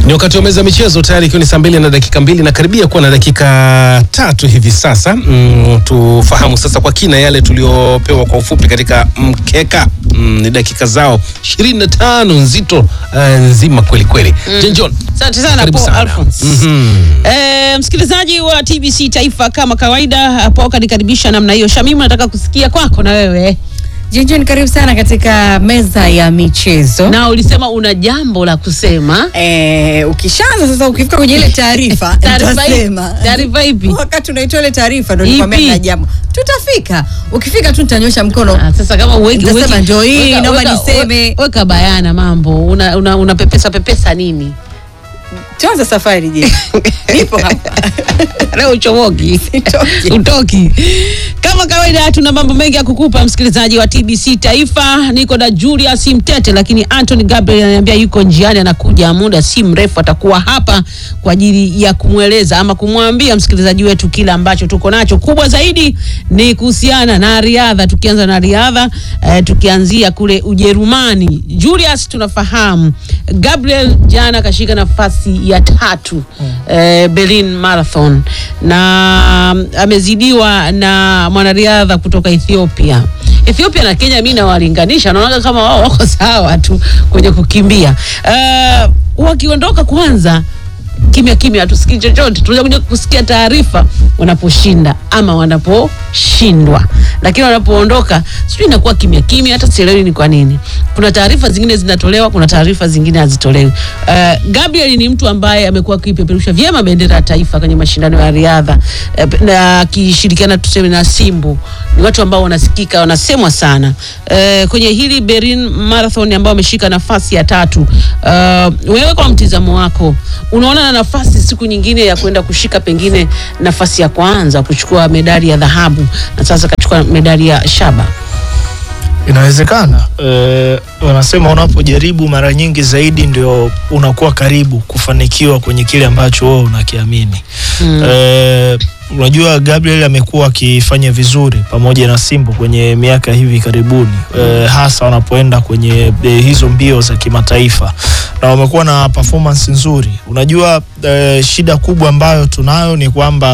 Ni wakati wa meza ya michezo tayari ikiwa ni saa mbili na dakika mbili na karibia kuwa na dakika tatu hivi sasa. Mm, tufahamu sasa kwa kina yale tuliopewa kwa ufupi katika mkeka. Mm, ni dakika zao ishirini na tano nzito uh, nzima kweli kweli. Jenjon, Asante sana Karibu Paul sana. Alphonse. Mhm. Eh, msikilizaji wa TBC Taifa, kama kawaida hapo kanikaribisha namna hiyo. Shamimu, nataka kusikia kwako na wewe, Jinjin, karibu sana katika meza ya michezo. na ulisema una jambo la kusema. Eh, ukishaanza sasa, ukifika kwenye ile taarifa Taarifa ipi? nitasema. Taarifa ipi? Wakati unaitoa ile taarifa ndo Ipi? nikwambia na jambo, tutafika. Ukifika tu nitanyosha mkono. Ah, sasa kama uweki, Nitasema uweki- ndio hii, weka- naomba weka- niseme. Weka bayana mambo, una, una, una pepesa pepesa nini? Tuanze safari je? Nipo hapa. Leo uchomoki Sitoki. utoki. Kama kawaida, tuna mambo mengi ya kukupa msikilizaji wa TBC Taifa. Niko na Julius Mtete, lakini Anthony Gabriel ananiambia yuko njiani, anakuja muda si mrefu, atakuwa hapa kwa ajili ya kumweleza ama kumwambia msikilizaji wetu kile ambacho tuko nacho. Kubwa zaidi ni kuhusiana na riadha, tukianza na riadha eh, tukianzia kule Ujerumani. Julius, tunafahamu Gabriel jana kashika nafasi ya tatu eh, Berlin Marathon na mm, amezidiwa na mwanariadha kutoka Ethiopia. Ethiopia na Kenya mimi nawalinganisha, naona kama wao wako sawa tu kwenye kukimbia. Eh, wakiondoka kwanza kimya kimya, hatusikii chochote. Tunakuja kusikia taarifa wanaposhinda ama wanaposhindwa, lakini wanapoondoka sijui inakuwa kimya kimya, hata sielewi ni kwa nini. Kuna taarifa zingine zinatolewa, kuna taarifa zingine hazitolewi. Uh, Gabriel ni mtu ambaye amekuwa akipeperusha vyema bendera ya taifa kwenye mashindano ya riadha uh, na akishirikiana tuseme na Simbu. Ni watu ambao wanasikika, wanasemwa sana uh, kwenye hili Berlin Marathon ambao ameshika nafasi ya tatu. Uh, wewe kwa mtizamo wako unaona na nafasi siku nyingine ya kwenda kushika pengine nafasi ya kwanza kuchukua medali ya dhahabu na sasa kachukua medali ya shaba? Inawezekana. Eh, wanasema unapojaribu mara nyingi zaidi ndio unakuwa karibu kufanikiwa kwenye kile ambacho wewe unakiamini. Mm. Eh, unajua Gabriel amekuwa akifanya vizuri pamoja na Simbu kwenye miaka hivi karibuni eh, hasa wanapoenda kwenye eh, hizo mbio za kimataifa na wamekuwa na performance nzuri. Unajua eh, shida kubwa ambayo tunayo ni kwamba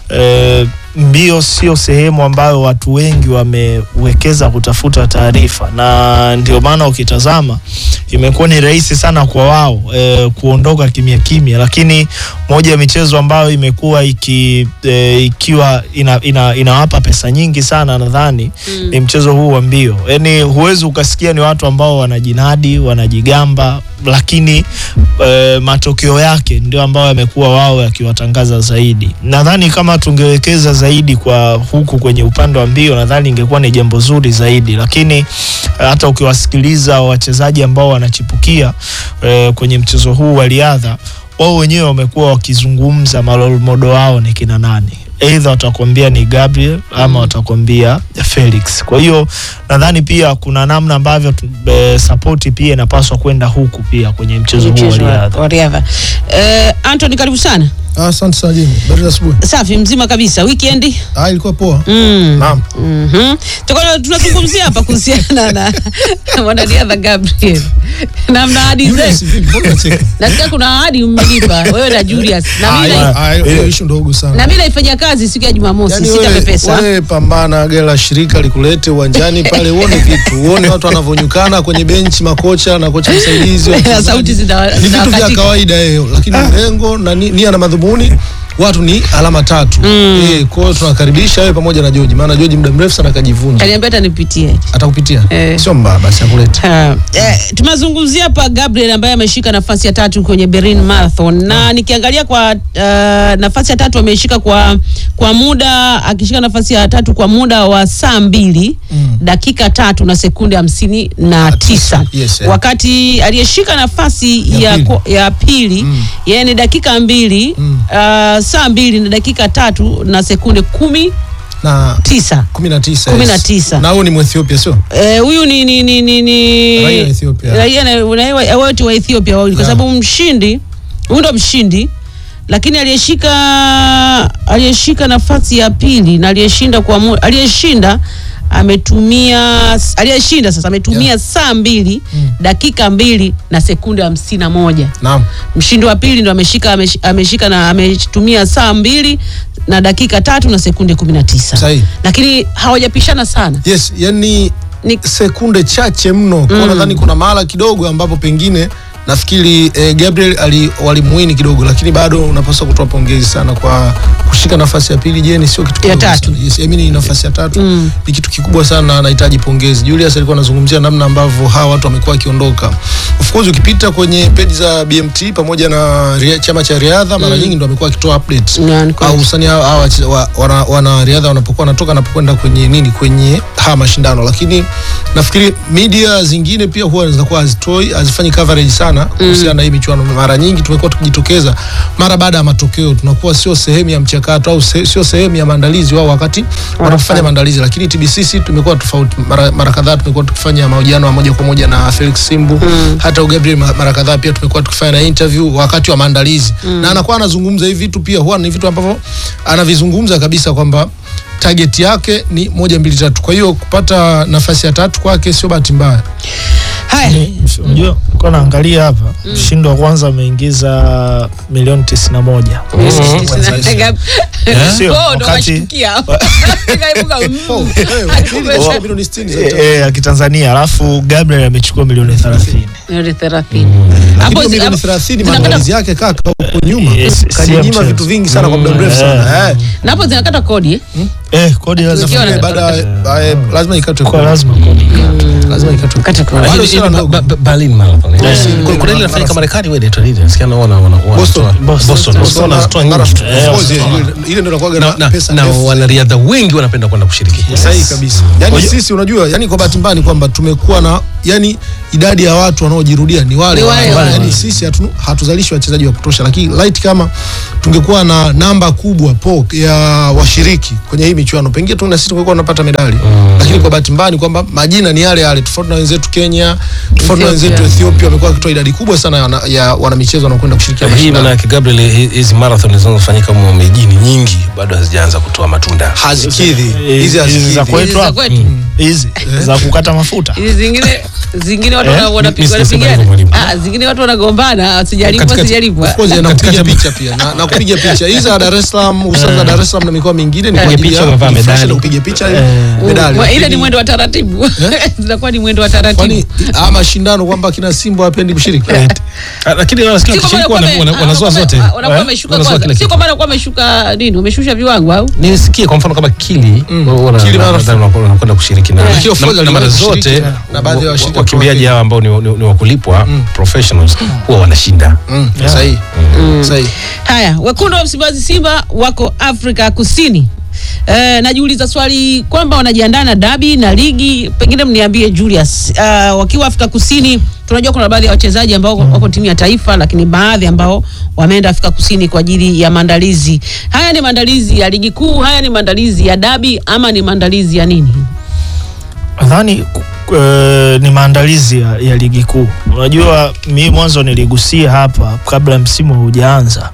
eh, mbio sio sehemu ambayo watu wengi wamewekeza kutafuta taarifa, na ndio maana ukitazama imekuwa ni rahisi sana kwa wao e, kuondoka kimya kimya, lakini moja ya michezo ambayo imekuwa iki, e, ikiwa ina, ina, inawapa pesa nyingi sana nadhani Mm. ni mchezo huu wa mbio. Yani huwezi ukasikia ni watu ambao wanajinadi wanajigamba, lakini e, matokeo yake ndio ambayo yamekuwa wao yakiwatangaza zaidi. Nadhani kama tungewekeza zaidi kwa huku kwenye upande wa mbio, nadhani ingekuwa ni jambo zuri zaidi, lakini eh, hata ukiwasikiliza wachezaji ambao wanachipukia e, kwenye mchezo huu wa riadha, wao wenyewe wamekuwa wakizungumza malolmodo wao ni kina nani Either watakwambia ni Gabriel ama watakwambia Felix. Kwa hiyo nadhani pia kuna namna ambavyo tu- e, sapoti pia inapaswa kwenda huku pia kwenye mchezo huu wa Mchezo wa- riadha. wa riadha. Eh, Anthony karibu sana. Ah, Asante sana Jimmy. Habari za asubuhi. Safi mzima kabisa. Weekend? Ah, ilikuwa poa. Mm. Naam. Mhm. Tuko tunazungumzia hapa kuhusiana na mwanariadha Gabriel. Na mna ahadi Julius, zenu. vipi? Mbona unacheka? Nasikia kuna ahadi mmelipa wewe na Julius. Na Ah, mimi na- hiyo- ah, hiyo issue ndogo sana. na mimi naifanyia kazi siku ya Jumamosi Yaani sita wewe- pepesa. wewe pambana gari la shirika likulete uwanjani pale uone vitu. Uone watu wanavyonyukana kwenye benchi makocha na kocha msaidizi. wachezaji. Sauti zina- Ni vitu vya zinawakatika. kawaida hiyo, lakini lengo na ni- nia na madhumuni watu ni alama tatu. Eh, kwa hiyo tunakaribisha wewe pamoja na George. Maana George muda mrefu sana kajivunja. Kaniambia hata nipitie. Atakupitia. Eh. Sio mbaya basi akulete. Uh, eh, tumezungumzia hapa Gabriel ambaye ameshika nafasi ya tatu kwenye Berlin Marathon na nikiangalia kwa uh, nafasi ya tatu ameshika kwa kwa muda akishika nafasi ya tatu kwa muda wa saa mbili Mm. dakika tatu na sekunde hamsini na tisa Yes, eh. wakati aliyeshika nafasi Ya ya, pili. ko- ya pili Mm. yeye ni dakika mbili Mm. uh, saa mbili na dakika tatu na sekunde kumi Na tisa 19. Kumi na yes. tisa. Na huyu ni Mwethiopia sio? Eh, huyu ni ni ni ni, ni Raia wa Ethiopia. raia na- raia wote wa Ethiopia wawili kwa Yeah. sababu mshindi huyu ndo mshindi lakini aliyeshika aliyeshika nafasi ya pili na aliyeshinda kwa mu, aliyeshinda ametumia aliyeshinda sasa ametumia Yeah. saa mbili dakika mbili na sekunde hamsini na moja Naam. mshindi wa pili ndo ameshika amesh- ameshika na ametumia saa mbili na dakika tatu na sekunde kumi na tisa Sahihi. lakini hawajapishana sana Yes, yani Ni- sekunde chache mno kwa nadhani kuna mahala kidogo ambapo pengine nafikiri eh, Gabriel ali walimuini kidogo, lakini bado unapaswa kutoa pongezi sana kwa kushika nafasi ya pili. Je, ni sio kitu Ya kidogo tatu. sana. Yes, I mean nafasi ya tatu ni kitu kikubwa sana, anahitaji pongezi. Julius alikuwa anazungumzia namna ambavyo hawa watu wamekuwa wakiondoka. Of course ukipita kwenye page za BMT pamoja na ria- chama cha riadha mara nyingi ndo amekuwa akitoa updates Yeah, ni kweli. au hususani hawa hawa wache- wa- wana- wanariadha wanapokuwa wanatoka wanapokwenda kwenye nini kwenye haya mashindano, lakini nafikiri media zingine pia huwa zinakuwa hazitoi hazifanyi coverage sana kuhusiana na hii michuano. Mara nyingi tumekuwa tukijitokeza mara baada ya matokeo, tunakuwa sio sehemu ya mchakato au se, sio sehemu ya maandalizi wao wakati wanafanya maandalizi, lakini TBCC tumekuwa tofauti. Mara, mara kadhaa tumekuwa tukifanya mahojiano ya moja kwa moja na Felix Simbu hata Gabriel ma- mara kadhaa pia tumekuwa tukifanya na interview wakati wa maandalizi na anakuwa anazungumza hivi vitu pia huwa ni vitu ambavyo anavizungumza kabisa kwamba target yake ni moja mbili tatu. Kwa hiyo kupata nafasi ya tatu kwake sio bahati mbaya. haya Unajua, kwa naangalia hapa mshindi wa kwanza ameingiza milioni tisini na moja Sio, Oh, ndo wakati- kashtukia. Kaibuka, mm. Wa- milioni 60 za Eh, Tanzania. eh, ya Kitanzania, alafu Gabriel amechukua milioni thelathini. Milioni thelathini. Lakini Hapo hiyo zi- milioni hapo- 30 zinakata- maandalizi yake kaka huko nyuma Yes, si kajinyima mchezo. vitu vingi sana kwa muda mrefu sana. Eh. na hapo zinakata kodi eh? Eh, kodi lazima Zikiwa na- Nafikiri baada ya- eh, lazima ikatwe kwa kodi. lazima kodi. lazima ikatwe Kata kodi. Bado Ile- sio ile ndogo. Ba- Ba- Berlin Marathon. eh. Yes. Kuna- Kuna ile inafanyika Marekani wewe inaitwa nini? Nasikia na wana wana wana- Boston. wanatoa- Boston. Boston. Boston wanazitoa nyingi. Marathon. Eh, Of course, wanatoa. ile- ile ndio inakuwa Na- na- pesa na ndefu. wanariadha wengi wanapenda kwenda kushiriki. sahihi kabisa yani sisi unajua yani kwa bahati mbaya ni kwamba tumekuwa na yani idadi ya watu wanaojirudia ni wale Ni wale wale, wale. yani sisi hatu, hatuzalishi wachezaji wa kutosha lakini light kama tungekuwa na namba kubwa po ya washiriki kwenye hii michuano pengine tu na sisi tungekuwa tunapata medali lakini kwa bahati mbaya ni kwamba majina ni yale yale tofauti na wenzetu Kenya tofauti na wenzetu Ethiopia. Ethiopia wamekuwa wakitoa idadi kubwa sana ya, wana- ya wanamichezo wanaokwenda kushiriki Hii mashindano maana yake Gabriel, hi- hizi marathon zinazofanyika humo mijini nyingi bado hazijaanza kutoa matunda. hazikidhi Eh, hizi hizi za hazikidhi kwetu Hizi za hapa. kwetu. hizi za kukata mafuta Hizi zingine zingine watu Eh? wana- Mi- wanapiga mi sijasema hivyo wanapigana. mwalimu. Ah, zingine watu wanagombana sijalipwa Katikati- sijalipwa Of course na Katikati kupiga ya- picha pia na, na kupiga picha hizi za Dar es Salaam hususan za Dar es Salaam na mikoa mingine ni kwa Kupiga ajili picha, ya umevaa kujifurahisha medali. na kupiga picha Eh. medali. Mwa- ile Lakini- ni mwendo wa taratibu zinakuwa ni mwendo wa taratibu kwani ah, mashindano kwamba kina Simba hapendi kushiriki Ah, Lakini nasikia Si kwamba wakishiriki wana- wanakuwa wana- wame- wanazoa wanakuwa zote. wame- wanakuwa Eh? wameshuka Wanazoa kwanza. kila Si kitu. kwamba wanakuwa wameshuka nini wameshusha viwango au nisikie kwa mfano kama kili wana- Kili wana- marathon. wana- wanakwenda kushiriki na, Lakini of na, course na mara waliwahi zote kushiriki na baadhi ya wa- washirika wakimbiaji pro- hawa ambao ni, ni, ni wakulipwa professionals huwa wanashinda Mm, sahihi sahihi haya wekundu wa msimbazi simba wako afrika kusini E, najiuliza swali kwamba wanajiandaa na dabi na ligi pengine mniambie julius uh, wakiwa afrika kusini tunajua kuna baadhi ya wachezaji ambao wako timu ya taifa lakini baadhi ambao wameenda afrika kusini kwa ajili ya maandalizi haya ni maandalizi ya ligi kuu haya ni maandalizi ya dabi ama ni maandalizi ya nini nadhani ku- eh, ni maandalizi ya, ya ligi kuu. Unajua, mi mwanzo niligusia hapa kabla msimu haujaanza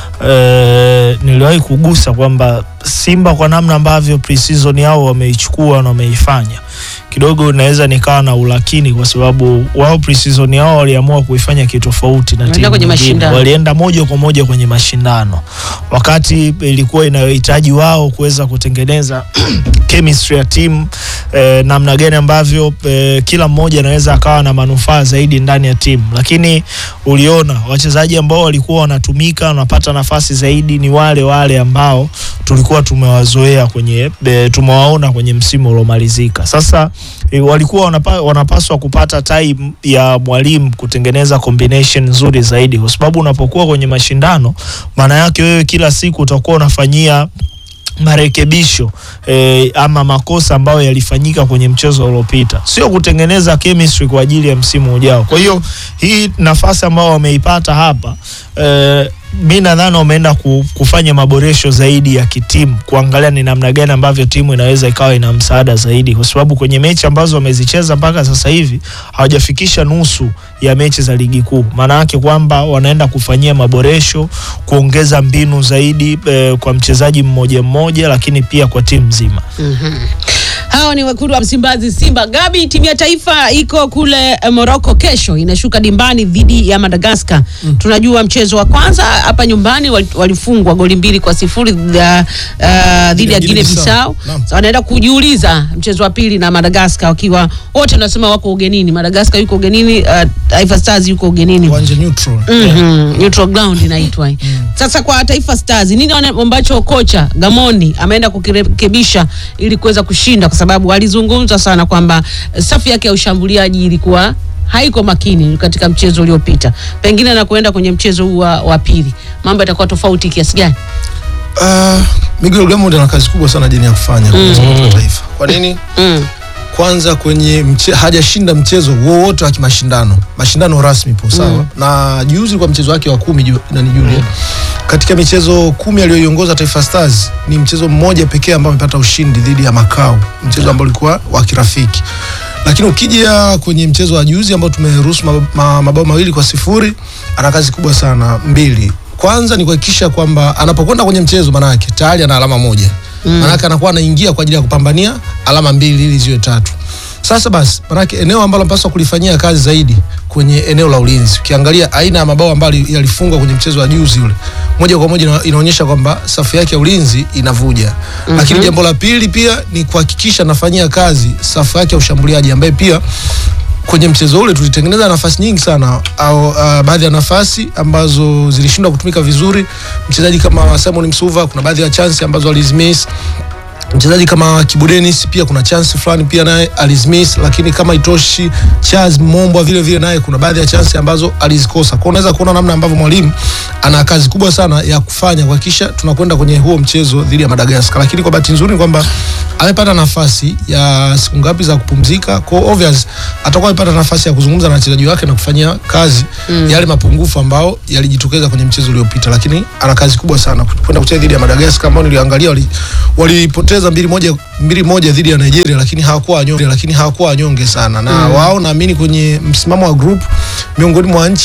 eh, niliwahi kugusa kwamba Simba kwa namna ambavyo pre-season yao wameichukua na wameifanya kidogo naweza nikawa na ulakini kwa sababu wao pre-season yao waliamua kuifanya kitofauti na Walienda timu kwenye nyingine. mashindano. Walienda moja kwa moja kwenye mashindano wakati ilikuwa inayohitaji wao kuweza kutengeneza chemistry ya timu eh, namna gani ambavyo eh, kila mmoja anaweza akawa na manufaa zaidi ndani ya timu, lakini uliona wachezaji ambao walikuwa wanatumika wanapata nafasi zaidi ni wale wale ambao tulikuwa tumewazoea kwenye e, tumewaona kwenye msimu uliomalizika. Sasa e, walikuwa wanapa, wanapaswa kupata time ya mwalimu kutengeneza combination nzuri zaidi, kwa sababu unapokuwa kwenye mashindano, maana yake wewe kila siku utakuwa unafanyia marekebisho eh, ama makosa ambayo yalifanyika kwenye mchezo uliopita, sio kutengeneza chemistry kwa ajili ya msimu ujao. Kwa hiyo hii nafasi ambayo wameipata hapa eh, mi nadhani wameenda ku- kufanya maboresho zaidi ya kitimu, kuangalia ni namna gani ambavyo timu inaweza ikawa ina msaada zaidi, kwa sababu kwenye mechi ambazo wamezicheza mpaka sasa hivi hawajafikisha nusu ya mechi za ligi kuu. Maana yake kwamba wanaenda kufanyia maboresho, kuongeza mbinu zaidi eh, kwa mchezaji mmoja mmoja, lakini pia kwa timu nzima. Hawa ni wekundu wa Msimbazi, Simba. Gabi, timu ya taifa iko kule eh, Morocco, kesho inashuka dimbani dhidi ya Madagascar. Tunajua mchezo wa kwanza hapa nyumbani wal- walifungwa goli mbili kwa sifuri dha- ah, dhidi ya Guinea Bissau. Naam. So, wanaenda kujiuliza mchezo wa pili na Madagascar, wakiwa wote wanasema wako ugenini. Madagascar yuko ugenini, ah, Taifa Stars yuko ugenini. uwanja neutral Mhm, neutral ground inaitwa. Sasa kwa Taifa Stars nini wana- ambacho kocha Gamondi ameenda kukirekebisha ili kuweza kushinda, kwa sababu alizungumza sana kwamba eh, safu yake ya ushambuliaji ilikuwa haiko makini katika mchezo uliopita, pengine na kuenda kwenye mchezo huu wa, wa pili mambo yatakuwa tofauti kiasi gani? Uh, Miguel Gamond ana kazi kubwa sana jeni ya kufanya kwenye timu ya taifa. Kwa nini? Mm. Kwanza kwenye mche, hajashinda mchezo wowote wa kimashindano, mashindano rasmi po sawa. Na juzi kwa mchezo wake wa kumi ju, nani Julia. Katika michezo kumi aliyoiongoza Taifa Stars ni mchezo mmoja pekee ambao amepata ushindi dhidi ya Macau, mchezo ambao ulikuwa wa kirafiki. Lakini ukija kwenye mchezo wa juzi ambao tumeruhusu ma- ma- mabao mawili kwa sifuri, ana kazi kubwa sana mbili. Kwanza ni kuhakikisha kwamba anapokwenda kwenye mchezo manake tayari ana alama moja mm. manake anakuwa anaingia kwa ajili ya kupambania alama mbili ili ziwe tatu. Sasa basi, manake eneo ambalo anapaswa kulifanyia kazi zaidi kwenye eneo la ulinzi. Ukiangalia aina ya mabao ambayo yalifungwa kwenye mchezo wa juzi ule, moja kwa moja ina- inaonyesha kwamba safu yake ya ulinzi inavuja. Lakini jambo la pili pia ni kuhakikisha anafanyia kazi safu yake ya ushambuliaji ambaye pia kwenye mchezo ule tulitengeneza nafasi nyingi sana au uh, baadhi ya nafasi ambazo zilishindwa kutumika vizuri. Mchezaji kama Simon Msuva kuna baadhi ya chance ambazo alizimiss. Mchezaji kama Kibu Dennis pia kuna chance fulani pia naye alizimiss, lakini kama itoshi Charles Mombwa vile vile naye kuna baadhi ya chance ambazo alizikosa. Kwa hiyo unaweza kuona namna ambavyo mwalimu ana kazi kubwa sana ya kufanya kuhakikisha tunakwenda kwenye huo mchezo dhidi ya Madagascar, lakini kwa bahati nzuri ni kwamba amepata nafasi ya siku ngapi za kupumzika. Kwa hiyo obvious atakuwa amepata nafasi ya kuzungumza na wachezaji wake na kufanyia kazi yale mapungufu ambao yalijitokeza kwenye mchezo uliopita, lakini ana kazi kubwa sana kwenda kucheza dhidi ya Madagascar ambao niliangalia wali- walipoteza mbili moja mbili moja dhidi ya Nigeria, lakini hawakuwa wanyonge, lakini hawakuwa wanyonge sana na wao naamini kwenye msimamo wa group miongoni mwa nchi